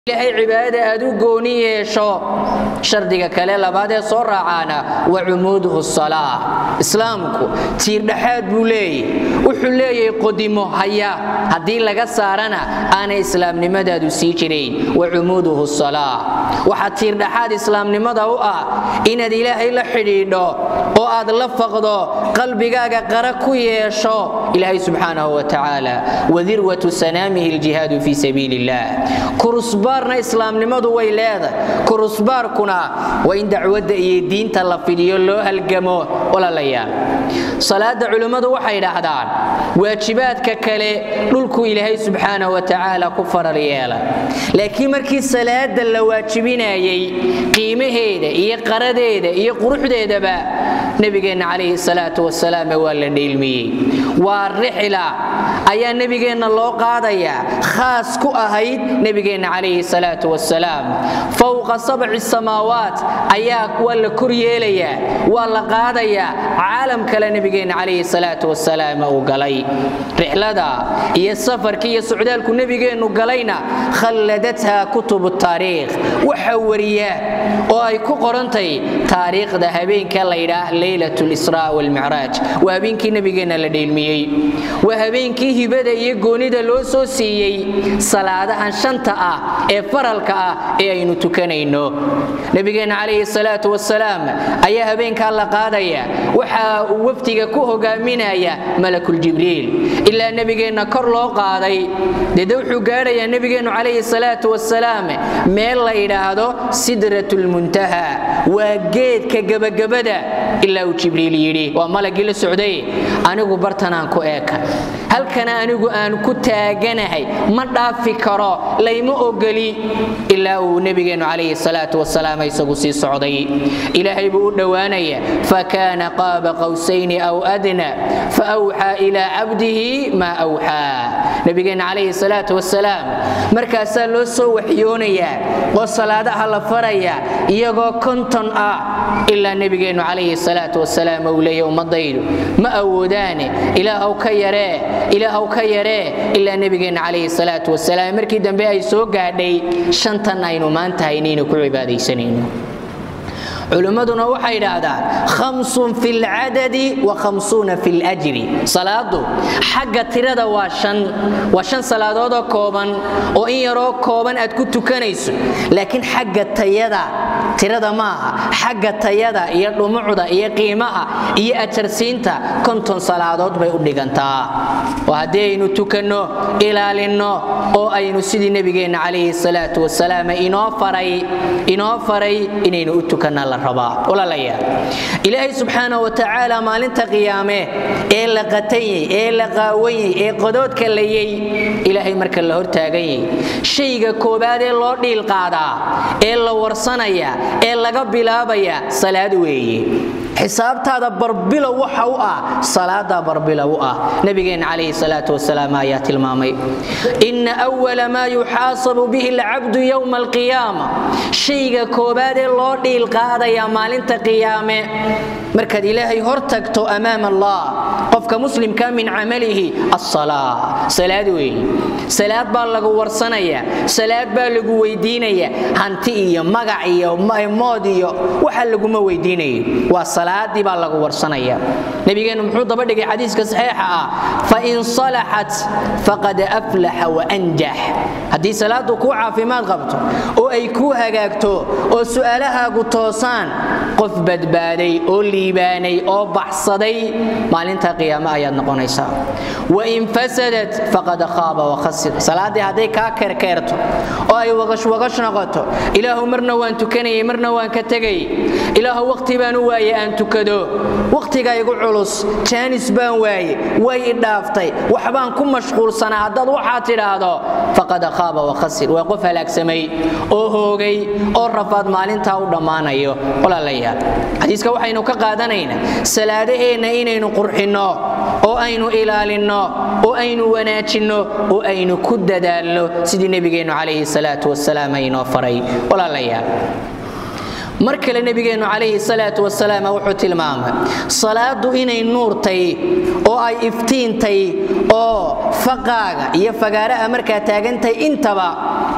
ilaahay cibaadada aad u gooni yeesho shardiga kale labaad ee soo raacaana wa cumuuduhu salaa islaamku tiirdhexaad buu leeyahy wuxuu leeyahay qodimo haya haddii laga saarana aanay islaamnimadaadu sii jirayn wa cumuuduhu salaa waxaa tiirdhexaad islaamnimada u ah inaad ilaahay la xidhiidho oo aad la faqdo qalbigaaga qara ku yeesho ilaahay subxaanahu wa tacaala wadirwatu sanaamihi aljihaadu fii sabiili illah kurusbaarna islaamnimadu way leedahay kurusbaarkuna waa in dacwadda iyo diinta la fidhiyo loo halgamo walaalayaal salaada culimmadu waxay dhahdaan waajibaadka kale dhulku ilaahay subxaanahu wa tacaala ku faral yeela laakiin markii salaada la waajibinayay qiimaheeda iyo qaradeeda iyo quruxdeedaba nebigeenna calayhi salaatu wasalaam waa la dheelmiyey waa rixla ayaa nebigeenna loo qaadayaa khaas ku ahayd nebigeenna calayhi salaatu wasalaam fowqa sabci samaawaat ayaa waa la kor yeelayaa waa la qaadayaa caalam kale nebigeenna calayhi salaatu wasalaam uu galay rixlada iyo safarka iyo socdaalku nebigeennu galayna khalladatha kutubu taariikh waxa wariya oo ay ku qorantay taariikhda habeenka laydhaah leylat lisraa walmicraaj waa habeenkii nebigeenna la dheelmiyey waa habeenkii hibada iyo goonida loo soo siiyey salaadahan shanta ah ee faralka ah ee aynu tukanayno nebigeenna calayhi salaatu wasalaam ayaa habeenkaa la qaadaya waxaa uu wafdiga ku hogaaminaya malakuljibriil ilaa nebigeenna kor loo qaaday dede wuxuu gaadhayaa nebigeennu calayhi salaatu wasalaam meel la yidhaahdo sidrat lmuntaha waa geedka gebagabada ilaa uu jibriil yidhi waa malagii la socday anigu bartanaan ku eeka halkana anigu aan ku taaganahay ma dhaafi karo layma ogoli ilaa uu nebigeennu calayhi salaatu wasalaam isagu sii socday ilaahay buu u dhowaanaya fakaana qaaba qawsayni aw adna faawxaa ilaa cabdihi maa awxaa nebigeenna calayhi salaatu wasalaam markaasaa loo soo waxyoonayaa oo salaadaha la faraya iyagoo konton ah ilaa nebigeennu calayhi salaatu wasalaam uu leeya ummadaydu ma awoodaane ilaahw ka yaree ilaahw ka yaree ilaa nebigeenna calayhi salaatu wasalaam markii dambe ay soo gaadhay shantan aynu maanta haynaynu ku cibaadaysanayno culimmaduna waxay idhaahdaan khamsun fi lcadadi wa khamsuuna fi ljri salaadu xagga tirada waa shan waa shan salaadoodoo kooban oo in yaroo kooban aad ku tukanayso laakiin xagga tayada tirada maaha xagga tayada iyo dhumucda iyo qiimaha iyo ajarsiinta konton salaadood bay u dhigantaa oo haddii aynu tukanno ilaalinno oo aynu sidii nebigeenna calayhi salaatu wasalaam inoo faray inoo faray inaynu u tukanna la ilaahay subxaana wa tacaala maalinta qiyaame ee la qatanyey ee la qaawanyey ee qodoodka layey ilaahay marka la hortaaganyey shayga koobaad ee loo dhiil qaadaa ee la warsanaya ee laga bilaabaya salaad weeye xisaabtaada barbilow waxa u ah salaadaa barbilow u ah nabigeenna calayhi salaatu wasalaam ayaa tilmaamay inna awala maa yuxaasabu bihi alcabdu yowma alqiyaama shayga koobaad ee loo dhiil qaadaya maalinta qiyaame markaad ilaahay hor tagto amaam allah qofka muslimka min camalihi asalaa salaad weeye salaad baa lagu warsanaya salaad baa lagu weydiinaya hanti iyo magac iyo mood iyo waxa laguma weydiinayo waa salaadii baa lagu warsanaya nabigeennu muxuu daba dhigay xadiiska saxiixa ah fain salaxat faqad aflaxa waanjax haddii salaadu kuu caafimaad qabto oo ay kuu hagaagto oo su'aalahaagu toosaan qof badbaaday oo liibaanay oo baxsaday maalinta qiyaame ayaad noqonaysaa wain fasadat faqad khaaba wakhasir salaaddii hadday kaa kerkeerto oo ay wagashwagash noqoto ilaahu marna waan tukanayay marna waan ka tegay ilaahu waqti baan u waaye aan tukado waqtiga igu culus jaanis baan waaye way idhaaftay waxbaan ku mashquulsanaa haddaad waxaad tidhaahdo faqad khaaba wakhasir waa qof halaagsamay oo hoogay oo rafaad maalintaa u dhammaanayo walaalayaal xadiiska waxaynu ka qaadanaynaa salaadaheenna inaynu qurxinno oo aynu ilaalinno oo aynu wanaajinno oo aynu ku dadaalno sidii nebigeennu calayhi salaatu wasalaam aynoo faray walaalayaal mar kale nebigeennu calayhi salaatu wasalaam wuxuu tilmaamay salaadu inay nuurtay oo ay iftiintay oo faqaaga iyo fagaaraha markaa taagantahay intaba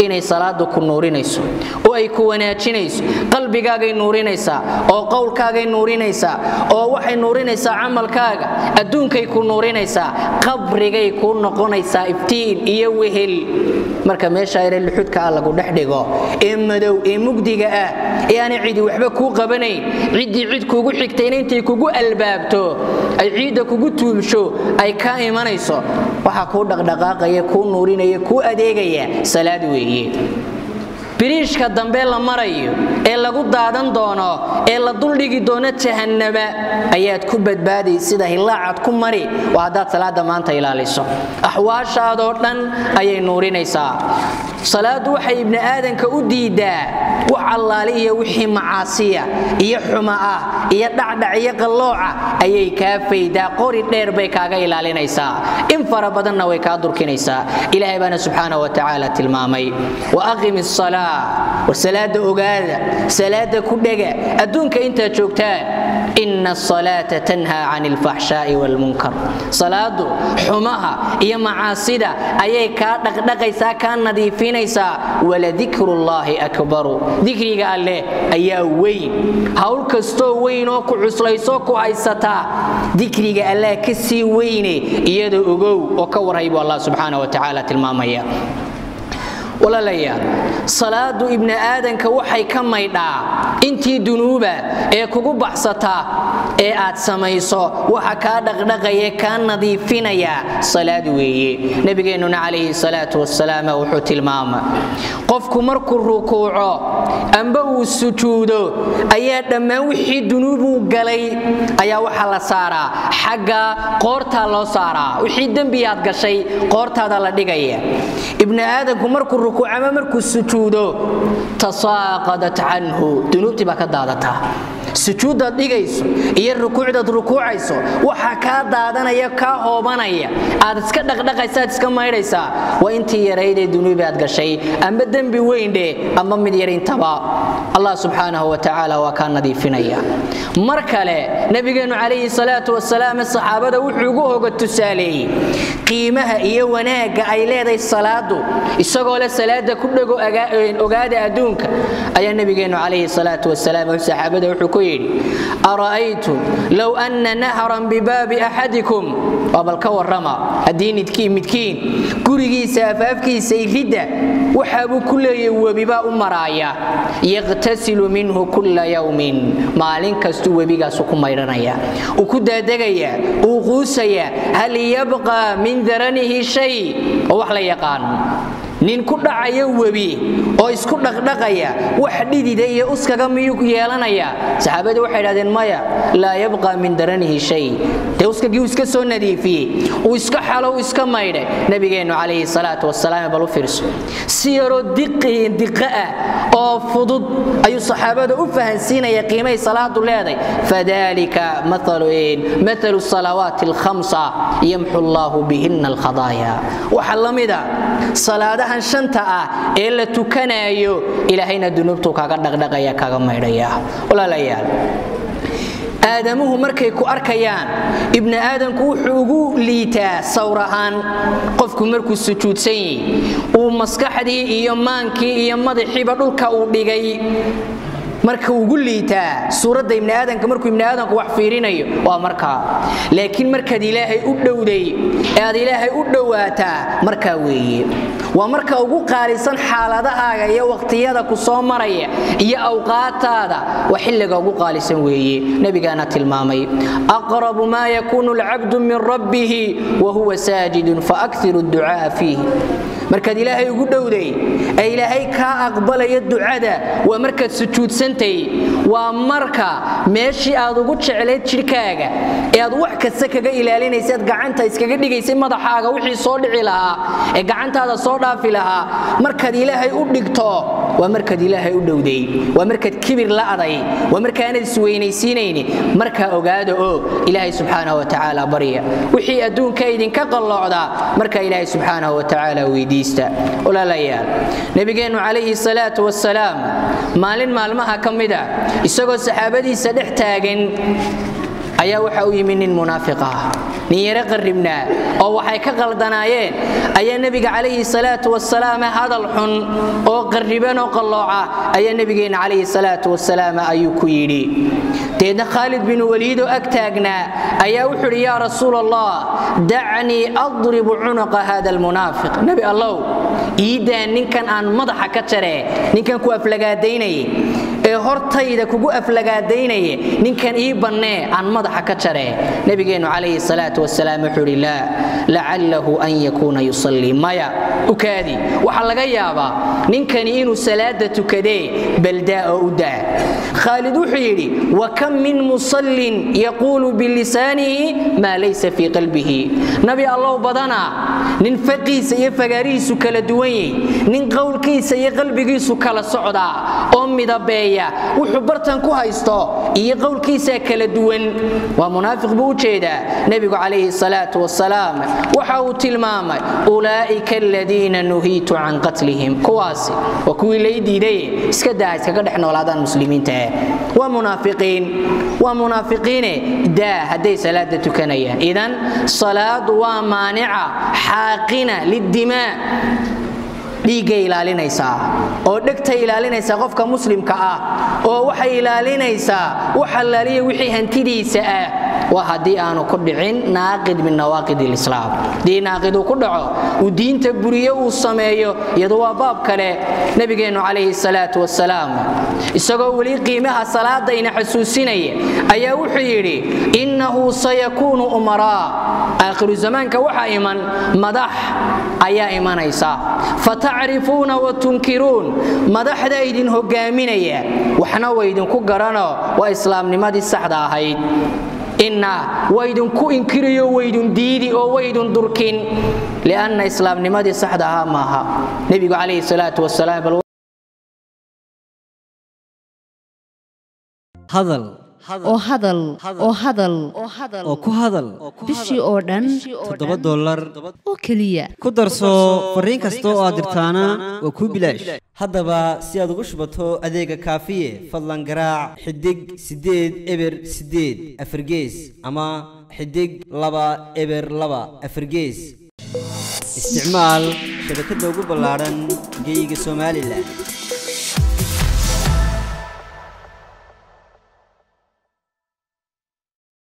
inay salaadu ku nuurinayso oo ay ku wanaajinayso qalbigaagay nuurinaysaa oo qowlkaagay nuurinaysaa oo waxay nuurinaysaa camalkaaga adduunkay ku nuurinaysaa qabrigay kuu noqonaysaa iftiin iyo wehel marka meesha ere luxudka ah lagu dhex dhigo ee madow ee mugdiga ah ee aanay cidi waxba kuu qabanayn ciddii cid kugu xigtayna intay kugu albaabto ay ciidda kugu tuubsho ay ka imanayso waxaa kuu dhaqdhaqaaqaya kuu nuurinaya kuu adeegaya salaad weeye biriishka dambe la marayo ee lagu daadan doono ee la duldhigi doono jahannaba ayaad ku badbaadi sida hilaacad ku mari waa haddaad salaada maanta ilaaliso axwaashaadoo dhan ayay nuurinaysaa salaaddu waxay ibni aadanka u diidaa wax allaali iyo wixii macaasiya iyo xuma ah iyo dhacdhac iyo qallooca ayay kaa faydaa qori dheer bay kaaga ilaalinaysaa in fara badanna way kaa durkinaysaa ilaahay baana subxaana wa tacaala tilmaamay wa aqim isalaa war salaada ogaada salaada ku dhega adduunka intaad joogtaan ina asalaata tanhaa can alfaxshaa'i waalmunkar salaadu xumaha iyo macaasida ayay kaa dhaqdhaqaysaa kaa nadiifinaysaa waladikrullaahi akbaru dikriga alleh ayaa weyn hawl kastoo weyn oo ku cuslaysoo ku haysataa dikriga allah ka sii weyne iyada ogow oo ka warhay buu allah subxaana wa tacaala tilmaamaya walaalayaal salaadu ibni aadanka waxay ka maydhaa intii dunuuba ee kugu baxsata ee aad samayso waxa kaa dhaqdhaqaya kaa nadiifinaya salaad weeye nabigeennuna calayhi salaatu wasalaam wuxuu tilmaama qofku markuu rukuuco amba uu sujuudo ayaa dhammaan wixii dunuubuu galay ayaa waxaa la saaraa xagga qoortaa loo saaraa wixii dembiyaad gashay qoortaada la dhigaya ibni aadanku markuu rukuuc ama markuu sujuudo tasaaqadat canhu dunuubtii baa ka daadataa sujuuddaad dhigayso iyo rukuucdaad rukuucayso waxaa kaa daadanaya kaa hoobanaya aad iska dhaqdhaqaysaad iska maydhaysaa waa intii yaraydee dunuubi aad gashay amba dembi weyndhe amba mid yarintaba allah subxaanahu wa tacaala waa kaa nadiifinaya mar kale nabigeennu calayhi salaatu wasalaam saxaabada wuxuu ugu hoga tusaaleeyey qiimaha iyo wanaagga ay leedahay salaadu isagoo le salaada ku dhego ogaada adduunka ayaa nabigeennu calayhi salaatu wasalaam saxaabada wuxuu ku yidhi ara'aytum low anna nahran bibaabi axadikum waa bal ka warrama haddii midkiin gurigiisa afaafkiisa iridda waxaabuu ku leeyahy webibaa u maraaya yaqtasilu minhu kulla yawmin maalin kastuu webigaasu ku maydhanaya uu ku daadegaya uu quusaya hal yabqa min daranihi shay oo wax la yaqaano nin ku dhacaya webi oo isku dhaqdhaqaya wax dhidida iyo uskaga miyuu yeelanaya saxaabadii waxay idhahdeen maya laa yabqa min daranihi shay dee uskagii uu iska soo nadiifiyey uu iska xalo uu iska maydhay nabigeennu calayhi salaatu wasalaam bal u fiirso si yaroo diqa ah oo fudud ayuu saxaabada u fahansiinaya qiimay salaadu leeday fadalika mathalu salawaati alkhamsa yamxu allaahu bihina alkhadaaya waxaa la mida salaadahan shanta ah ee la tukanaayo ilaahayna dunuubtuu kaaga dhaqdhaqaya kaaga maydhaya walaalayaal aadamuhu markay ku arkayaan ibni aadanku wuxuu ugu liitaa sawr ahaan qofku markuu sujuudsan yahi uu maskaxdii iyo maankii iyo madaxiiba dhulka uu dhigay marka ugu liitaa suuradda ibni aadanka markuu ibni aadanku wax fiirinayo waa markaa laakiin markaad ilaahay u dhowday ee aad ilaahay u dhowaataa markaa weeye waa marka ugu qaalisan xaaladahaaga iyo waqtiyada ku soo maraya iyo awqaataada waa xilliga ugu qaalisan weeye nebigaana tilmaamay aqrabu maa yakuunu alcabdu min rabbihi wa huwa saajidun faakhiru ducaa'a fiih markaad ilaahay ugu dhowday ee ilaahay kaa aqbalaya ducada waa markaad sujuudsantay waa marka meeshii aad ugu jeclayd jidhkaaga ee aad wax kasta kaga ilaalinaysaad gacanta iskaga dhigaysay madaxaaga wixii soo dhici lahaa ee gacantaada soo dhaafi lahaa markaad ilaahay u dhigto waa markaad ilaahay u dhowday waa markaad kibir la'day waa markaanad isweynaysiinayni markaa ogaada oo ilaahay subxaanahu wa tacaala barya wixii adduunka idinka qalloocdaa markaa ilaahay subxaanahu wa tacaala weydiista walaalayaal nebigeennu calayhi salaatu wasalaam maalin maalmaha ka mida isagoo saxaabadiisa dhex taagan ayaa waxa u yimi nin munaafiq ah nin yaro qarribnaa oo waxay ka qaldanaayeen ayaa nebiga calayhi salaatu wasalaam hadal xun oo qarriban oo qallooca ayaa nebigeenna calayhi salaatu wasalaam ayuu ku yidhi deedna khaalid bin waliid oo ag taagnaa ayaa wuxuu idhi yaa rasuul allah dacnii adribu cunuqa hada almunaafiq nebi allow iidaa ninkan aan madaxa ka jaree ninkan ku aflagaadaynayay ee hortayda kugu aflagaadaynaya ninkan ii bannee aan madaxa ka jaree nebigeennu calayhi salaatu wasalaam wuxuu idhi laa lacallahu an yakuuna yusallii maya ukaadi waxaa laga yaabaa ninkani inuu salaada tukadee baldaa oo u daa khaalid wuxuu yidhi wa kam min musallin yaquulu bilisaanihi maa laysa fii qalbihi nabi allow badana nin faqiisa iyo fagaarihiisu kala duwan yahy nin qowlkiisa iyo qalbigiisu kala socdaa oo midabeeya wuxuu bartan ku haysto iyo qowlkiisaa kala duwan waa munaafiq buu u jeedaa nebigu calayhi salaatu wasalaam waxa uu tilmaamay ulaa'ika aladiina nuhiitu can qatlihim kuwaasi waa kuwii lay diiday iska daa iskaga dhex noolaadaan muslimiinta waa munaafiqiin waa munaafiqiine daa hadday salaada tukanayaan idan salaadu waa maanica xaaqina lidimaa dhiiggay ilaalinaysaa oo dhegtay ilaalinaysaa qofka muslimka ah oo waxay ilaalinaysaa wax allaaliya wixii hantidiisa ah waa haddii aanu ku dhicin naaqid min nawaaqid lislaam haddii naaqid uu ku dhaco uu diinta buriyo uu sameeyo iyadu waa baab kale nebigeennu calayhi salaatu wasalaam isagoo weli qiimaha salaadayna xasuusinaya ayaa wuxuu yidhi innahu sayakuunu umaraa aakhiru zamaanka waxaa iman madax ayaa imanaysa fatacrifuuna wa tunkiruun madaxda idin hogaaminaya waxna waydinku garano waa islaamnimadii saxda ahayd inna waydinku inkiriyo waydun diidi oo waydun durkin lianna islaamnimadii saxda ahaa maaha nebigu calayhi salaatu wasalaam hadal oo hadal oo hadal oo ku hadal bishii oo dhan toddoba dollar oo keliya ku darso fariin kasta oo aad dirtaana waa kuu bilaash haddaba si aad ugu shubato adeega kaafiye fadlan garaac xidig siddeed eber siddeed afargees ama xidig laba eber laba afargees isticmaal shabakadda ugu ballaadhan geyga somalilan